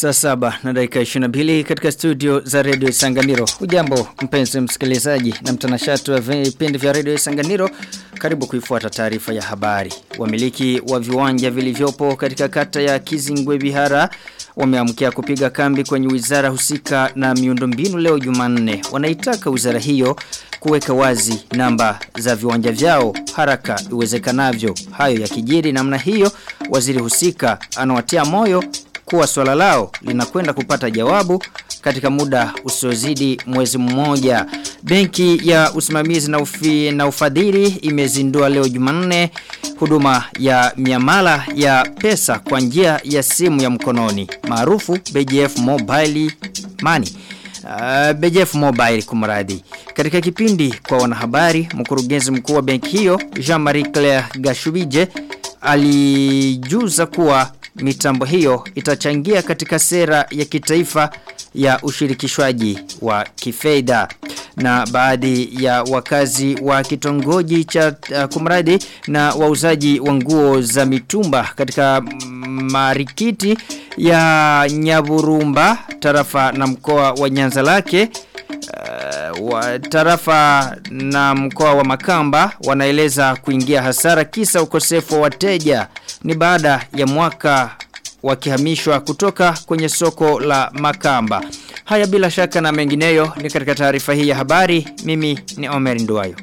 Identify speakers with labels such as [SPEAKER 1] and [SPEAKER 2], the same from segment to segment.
[SPEAKER 1] Saa saba na dakika 22 katika studio za redio Isanganiro. Ujambo mpenzi msikilizaji na mtanashati wa vipindi vya redio Isanganiro. Karibu kuifuata taarifa ya habari. Wamiliki wa viwanja vilivyopo katika kata ya Kizingwe Bihara wameamkia kupiga kambi kwenye wizara husika na miundombinu leo Jumanne. Wanaitaka wizara hiyo kuweka wazi namba za viwanja vyao haraka iwezekanavyo. Hayo ya kijiri namna hiyo waziri husika anawatia moyo kuwa swala lao linakwenda kupata jawabu katika muda usiozidi mwezi mmoja. Benki ya usimamizi na, ufi, na ufadhili imezindua leo Jumanne huduma ya miamala ya pesa kwa njia ya simu ya mkononi maarufu BGF Mobile Money. Uh, BGF Mobile kumradi. Katika kipindi kwa wanahabari, mkurugenzi mkuu wa benki hiyo Jean-Marie Claire Gashubije alijuza kuwa mitambo hiyo itachangia katika sera ya kitaifa ya ushirikishwaji wa kifedha na baadhi ya wakazi wa kitongoji cha uh, kumradi na wauzaji wa nguo za mitumba katika marikiti ya Nyaburumba tarafa na mkoa wa Nyanza lake uh, wa tarafa na mkoa wa Makamba wanaeleza kuingia hasara kisa ukosefu wa wateja ni baada ya mwaka wakihamishwa kutoka kwenye soko la Makamba. Haya bila shaka na mengineyo ni katika taarifa hii ya habari. Mimi ni Omer Nduwayo.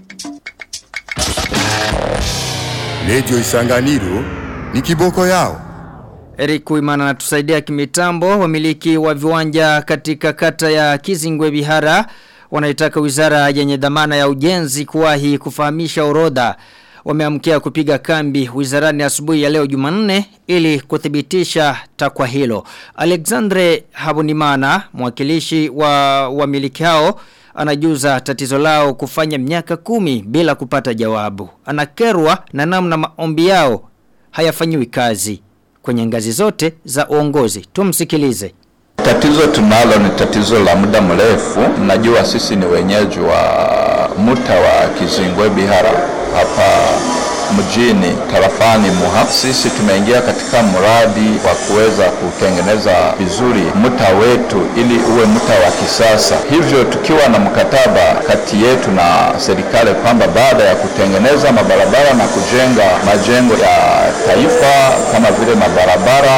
[SPEAKER 2] Radio Isanganiro ni kiboko yao.
[SPEAKER 1] Eric Kuimana anatusaidia kimitambo wamiliki wa viwanja katika kata ya Kizingwe Bihara wanaitaka wizara yenye dhamana ya ujenzi kuwahi kufahamisha orodha wameamkia kupiga kambi wizarani asubuhi ya leo Jumanne ili kuthibitisha takwa hilo. Alexandre Habunimana, mwakilishi wa wamiliki hao, anajuza tatizo lao kufanya miaka kumi bila kupata jawabu. Anakerwa na namna maombi yao hayafanyiwi kazi kwenye ngazi zote za uongozi. Tumsikilize.
[SPEAKER 3] Tatizo tunalo ni tatizo la muda mrefu. Najua sisi ni wenyeji wa muta wa Kizingwe Bihara hapa mjini tarafani Muha. Sisi tumeingia katika mradi wa kuweza kutengeneza vizuri mta wetu ili uwe mta wa kisasa. Hivyo tukiwa na mkataba kati yetu na serikali kwamba baada ya kutengeneza mabarabara na kujenga majengo ya taifa kama vile mabarabara,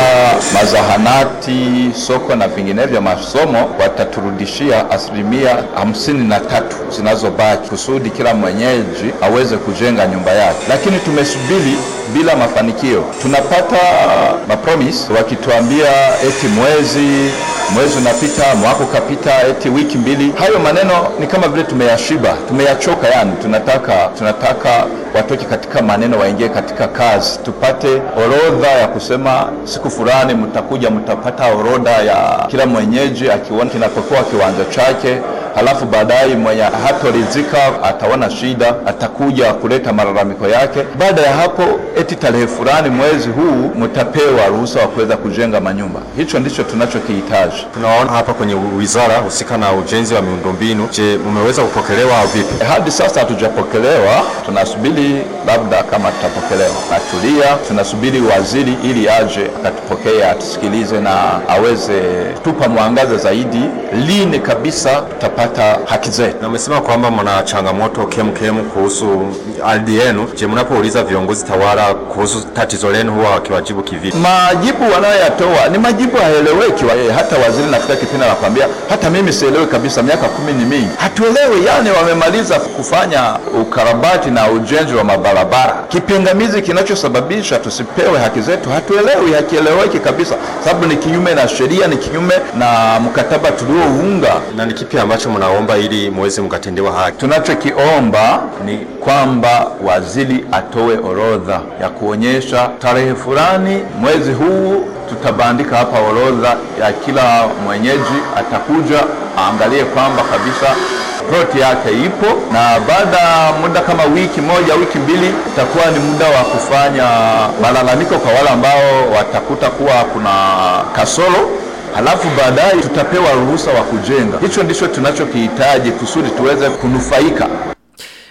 [SPEAKER 3] mazahanati, soko na vinginevyo masomo, wataturudishia asilimia hamsini na tatu zinazobaki kusudi kila mwenyeji aweze kujenga nyumba yake, lakini tumesubiri bila mafanikio. Tunapata mapromise wakituambia eti mwezi mwezi unapita, mwaka ukapita, eti wiki mbili. Hayo maneno ni kama vile tumeyashiba, tumeyachoka. Yani tunataka tunataka watoke katika maneno, waingie katika kazi, tupate orodha ya kusema siku fulani mtakuja, mtapata orodha ya kila mwenyeji akiona kinapokuwa kiwanja chake halafu baadaye mwenye hatoridhika ataona shida, atakuja kuleta malalamiko yake. Baada ya hapo, eti tarehe fulani mwezi huu mtapewa ruhusa wa kuweza kujenga manyumba. Hicho ndicho tunachokihitaji.
[SPEAKER 4] Tunaona hapa kwenye wizara husika na ujenzi wa miundombinu. Je, mmeweza kupokelewa vipi?
[SPEAKER 3] Hadi sasa hatujapokelewa, tunasubiri labda kama tutapokelewa. Natulia, tunasubiri waziri ili aje akatupokee, atusikilize na aweze tupa mwangaza zaidi, lini kabisa tutapata kupata haki zetu.
[SPEAKER 4] Na umesema kwamba mna changamoto kemkem kuhusu ardhi yenu. Je, mnapouliza viongozi tawala kuhusu tatizo lenu huwa wakiwajibu kivipi?
[SPEAKER 3] Majibu wanayoyatoa ni majibu haeleweki. Hata waziri nafika kipindi anakwambia hata mimi sielewi kabisa, miaka kumi ni mingi, hatuelewi. Yani wamemaliza kufanya ukarabati na ujenzi wa mabarabara, kipingamizi kinachosababisha tusipewe haki zetu hatuelewi, hakieleweki kabisa, sababu ni kinyume na sheria, ni kinyume na mkataba tuliounga.
[SPEAKER 4] Na ni kipi ambacho mnaomba ili muweze mkatendewa haki?
[SPEAKER 3] Tunachokiomba ni kwamba waziri atoe orodha ya kuonyesha tarehe fulani mwezi huu tutabandika hapa orodha ya kila mwenyeji, atakuja aangalie kwamba kabisa ploti yake ipo, na baada ya muda kama wiki moja wiki mbili itakuwa ni muda wa kufanya malalamiko kwa wale ambao watakuta kuwa kuna kasoro halafu baadaye tutapewa ruhusa wa kujenga. Hicho ndicho tunachokihitaji kusudi tuweze kunufaika.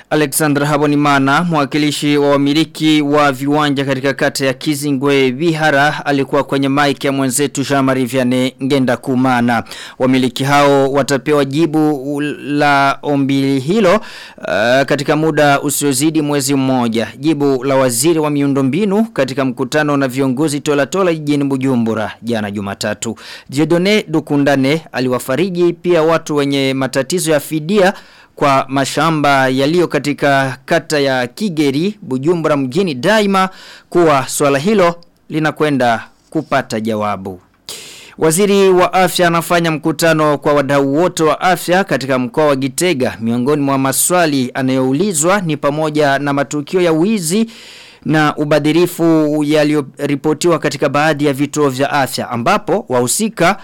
[SPEAKER 1] Alexander Habonimana, mwakilishi wa wamiliki wa viwanja katika kata ya Kizingwe Bihara, alikuwa kwenye maiki ya mwenzetu Jean-Marie Vianney Ngenda Kumana. Wamiliki hao watapewa jibu la ombi hilo uh, katika muda usiozidi mwezi mmoja. Jibu la waziri wa miundombinu katika mkutano na viongozi tola tola jijini Bujumbura jana Jumatatu. Jedone Dukundane aliwafariji pia watu wenye matatizo ya fidia kwa mashamba yaliyo katika kata ya Kigeri Bujumbura mjini daima kuwa swala hilo linakwenda kupata jawabu. Waziri wa afya anafanya mkutano kwa wadau wote wa afya katika mkoa wa Gitega. Miongoni mwa maswali anayoulizwa ni pamoja na matukio ya wizi na ubadhirifu yaliyoripotiwa katika baadhi ya vituo vya afya ambapo wahusika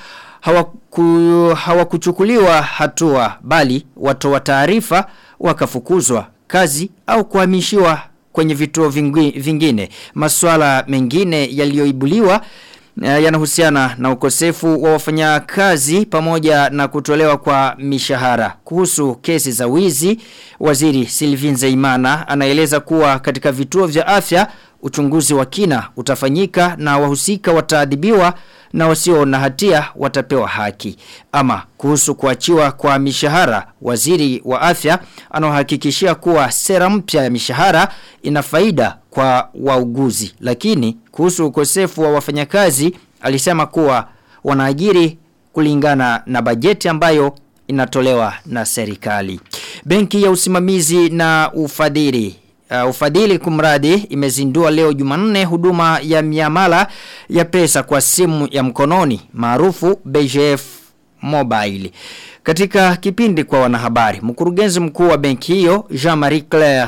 [SPEAKER 1] hawaku, hawakuchukuliwa hatua bali watoa taarifa wakafukuzwa kazi au kuhamishiwa kwenye vituo vingi, vingine. Masuala mengine yaliyoibuliwa yanahusiana na ukosefu wa wafanyakazi pamoja na kutolewa kwa mishahara. Kuhusu kesi za wizi, waziri Sylvine Zeimana anaeleza kuwa katika vituo vya afya uchunguzi wa kina utafanyika na wahusika wataadhibiwa na wasio na hatia watapewa haki. Ama kuhusu kuachiwa kwa mishahara, waziri wa afya anahakikishia kuwa sera mpya ya mishahara ina faida kwa wauguzi. Lakini kuhusu ukosefu wa wafanyakazi alisema kuwa wanaajiri kulingana na bajeti ambayo inatolewa na serikali. Benki ya usimamizi na ufadhili Uh, ufadhili kumradi imezindua leo Jumanne huduma ya miamala ya pesa kwa simu ya mkononi maarufu BGF Mobile. Katika kipindi kwa wanahabari, mkurugenzi mkuu wa benki hiyo Jean-Marie Claire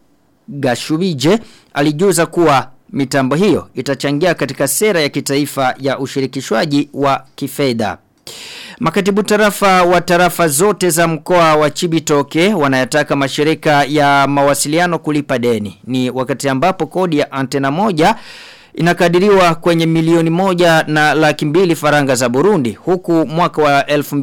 [SPEAKER 1] Gashubije alijuza kuwa mitambo hiyo itachangia katika sera ya kitaifa ya ushirikishwaji wa kifedha. Makatibu tarafa wa tarafa zote za mkoa wa Chibitoke wanayataka mashirika ya mawasiliano kulipa deni. Ni wakati ambapo kodi ya antena moja inakadiriwa kwenye milioni moja na laki mbili faranga za Burundi. Huku mwaka wa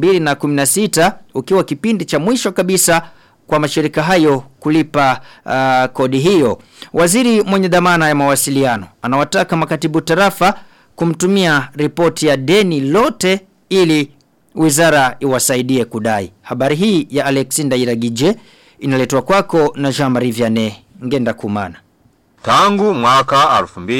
[SPEAKER 1] 2016 ukiwa kipindi cha mwisho kabisa kwa mashirika hayo kulipa uh, kodi hiyo. Waziri mwenye dhamana ya mawasiliano anawataka makatibu tarafa kumtumia ripoti ya deni lote ili wizara iwasaidie kudai. Habari hii ya Alexander Iragije inaletwa kwako na Jean-Marie Vianney ngenda kumana.
[SPEAKER 4] Tangu mwaka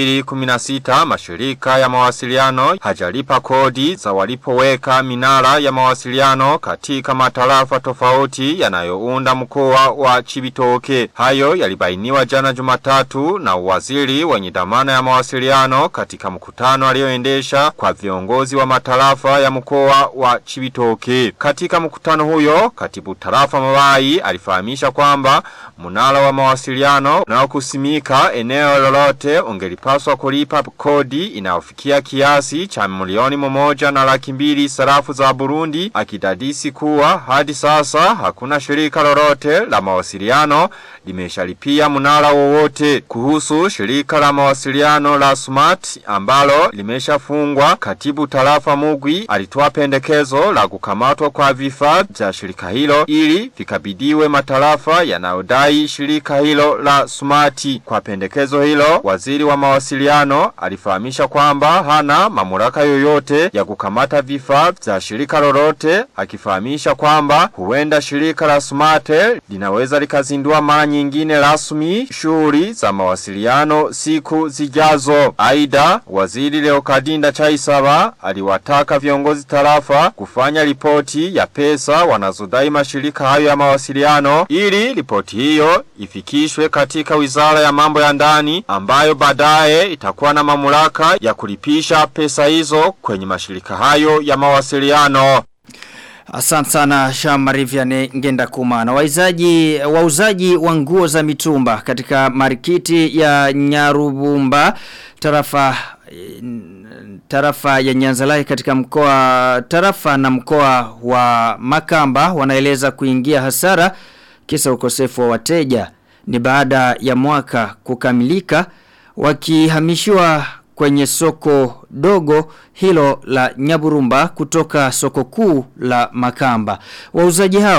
[SPEAKER 4] 2016 mashirika ya mawasiliano hajalipa kodi za walipoweka minara ya mawasiliano katika matarafa tofauti yanayounda mkoa wa Chibitoke. Hayo yalibainiwa jana Jumatatu na waziri wenye dhamana ya mawasiliano katika mkutano alioendesha kwa viongozi wa matarafa ya mkoa wa Chibitoke. Katika mkutano huyo, katibu tarafa Mawai alifahamisha kwamba mnara wa mawasiliano na kusimika eneo lolote ungelipaswa kulipa kodi inayofikia kiasi cha milioni mmoja na laki mbili sarafu za Burundi akidadisi kuwa hadi sasa hakuna shirika lolote la mawasiliano limeshalipia mnara wowote kuhusu shirika la mawasiliano la Smart ambalo limeshafungwa katibu tarafa Mugwi alitoa pendekezo la kukamatwa kwa vifaa vya shirika hilo ili vikabidiwe matarafa yanayodai shirika hilo la Smart kwa pendekezo hilo waziri wa mawasiliano alifahamisha kwamba hana mamlaka yoyote ya kukamata vifaa vya shirika lolote akifahamisha kwamba huenda shirika la Smart linaweza likazindua mara nyingine rasmi shughuli za mawasiliano siku zijazo. Aidha, waziri Leokadinda Chaisaba aliwataka viongozi tarafa kufanya ripoti ya pesa wanazodai mashirika hayo ya mawasiliano ili ripoti hiyo ifikishwe katika wizara ya mambo ya ndani ambayo baadaye itakuwa na mamlaka ya kulipisha pesa hizo kwenye mashirika hayo ya mawasiliano.
[SPEAKER 1] Asante sana Shamari Vianney ngenda kumana. Waizaji, wauzaji wa nguo za mitumba katika marikiti ya Nyarubumba tarafa tarafa ya Nyanzalai katika mkoa tarafa na mkoa wa Makamba wanaeleza kuingia hasara kisa ukosefu wa wateja ni baada ya mwaka kukamilika wakihamishiwa kwenye soko dogo hilo la Nyaburumba kutoka soko kuu la Makamba. Wauzaji hao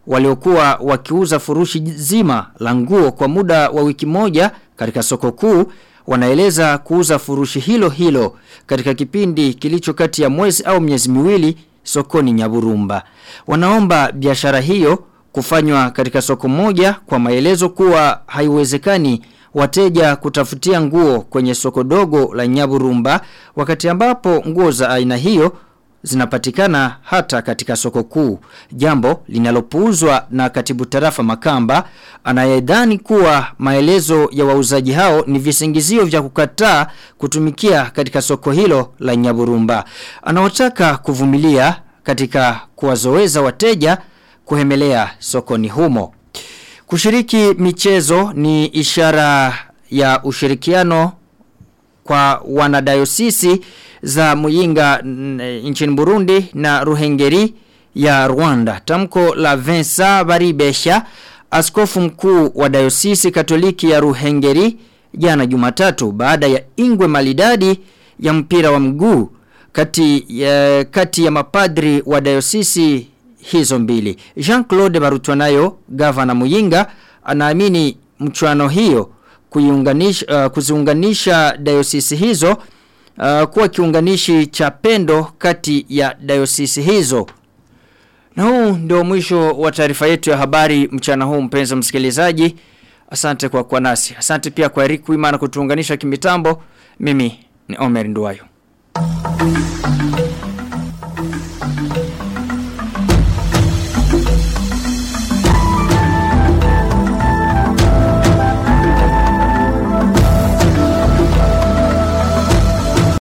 [SPEAKER 1] waliokuwa wakiuza furushi zima la nguo kwa muda wa wiki moja katika soko kuu wanaeleza kuuza furushi hilo hilo katika kipindi kilicho kati ya mwezi au miezi miwili sokoni Nyaburumba. Wanaomba biashara hiyo kufanywa katika soko moja kwa maelezo kuwa haiwezekani wateja kutafutia nguo kwenye soko dogo la Nyaburumba wakati ambapo nguo za aina hiyo zinapatikana hata katika soko kuu. Jambo linalopuuzwa na katibu tarafa Makamba anayedhani kuwa maelezo ya wauzaji hao ni visingizio vya kukataa kutumikia katika soko hilo la Nyaburumba. Anaotaka kuvumilia katika kuwazoeza wateja kuhemelea sokoni humo. Kushiriki michezo ni ishara ya ushirikiano kwa wanadayosisi za Muyinga nchini Burundi na Ruhengeri ya Rwanda. Tamko la Vincent Baribesha, askofu mkuu wa dayosisi Katoliki ya Ruhengeri jana Jumatatu baada ya ingwe malidadi ya mpira wa mguu kati ya, kati ya mapadri wa dayosisi hizo mbili. Jean-Claude Barutwanayo, gavana Muyinga, anaamini mchuano hiyo kuiunganisha uh, kuziunganisha dayosisi hizo uh, kuwa kiunganishi cha pendo kati ya dayosisi hizo. Na huu ndio mwisho wa taarifa yetu ya habari mchana huu mpenzi msikilizaji. Asante kwa kuwa nasi. Asante pia kwa Eric Wimana kutuunganisha kimitambo. Mimi ni Omer Nduwayo.